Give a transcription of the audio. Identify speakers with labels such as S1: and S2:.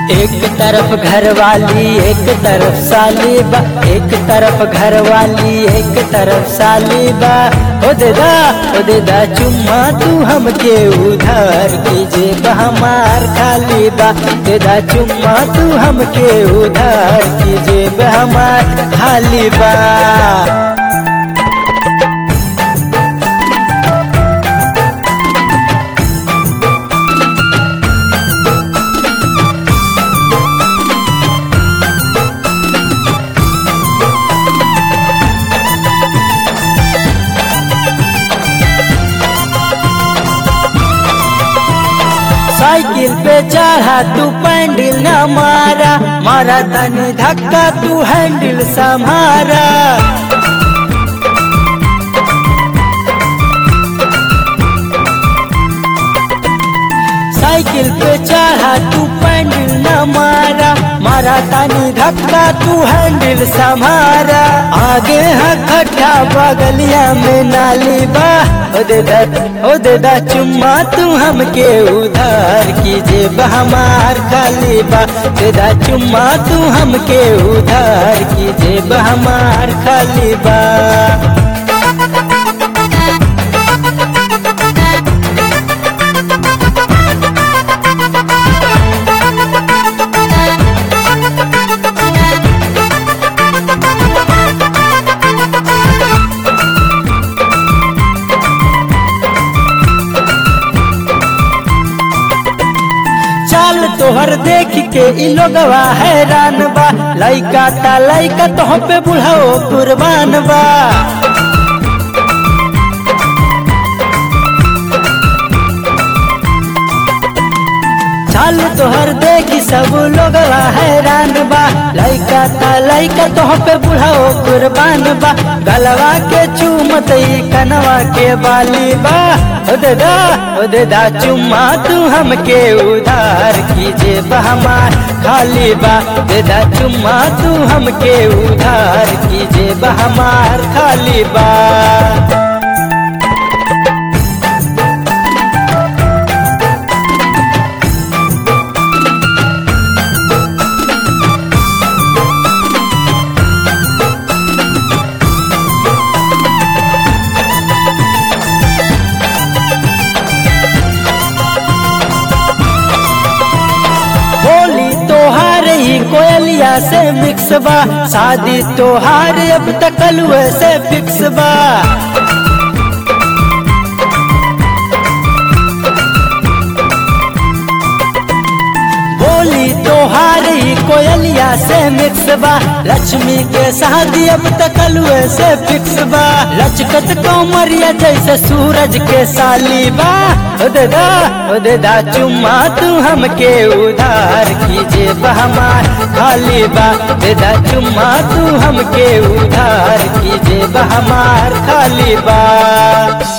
S1: एक तरफ घरवाली एक तरफ साली बा एक तरफ घरवाली एक तरफ साली बा ओ देदा ओ देदा चुम्मा तू हमके उधार कीजे हमार खाली बा देदा चुम्मा तू हमके उधार कीजे हमार खाली बा साइकिल पे चढ़ा तू पैंडल न मारा मारा तनी धक्का तू हैंडल संभारा साइकिल पे चढ़ा तू पैंडल न मारा मारा तानी धक्का तू हैंडल संभारा आगे है खड्डा बगलिया में नाली बा ओ देदा ओ देदा चुम्मा तू हमके उधार कीजे हमार खाली बा देदा चुम्मा तू हमके उधार कीजे हमार खाली बा चाल तोहर देख के इ लोगवा हैरान बा लइका ता लइका तोह पे बुढ़ाओ कुर्बान बा चाल तोहर देख सब लोगवा हैरान बा लइका ता लइका तोह पे बुढ़ाओ कुर्बान बा गलवा के चूमत ई कनवा के बाली बा ओ देदा ओ देदा चुम्मा तू हमके उधार कीजे हमार खाली बा देदा चुम्मा तू हमके उधार कीजे हमार खाली बा होली तोहार ही कोयलिया से मिक्स बा शादी तोहार अब तक से फिक्स बा बोली तोहार ही कोयलिया से मिक्स बा लक्ष्मी के शादी अब तक से फिक्स बा लचकत कौमरिया जैसे सूरज के साली बा ओ देदा ओ देदा चुम्मा तू हमके उधार कीजे हमार खाली बा देदा चुम्मा तू हमके उधार कीजे हमार खाली बा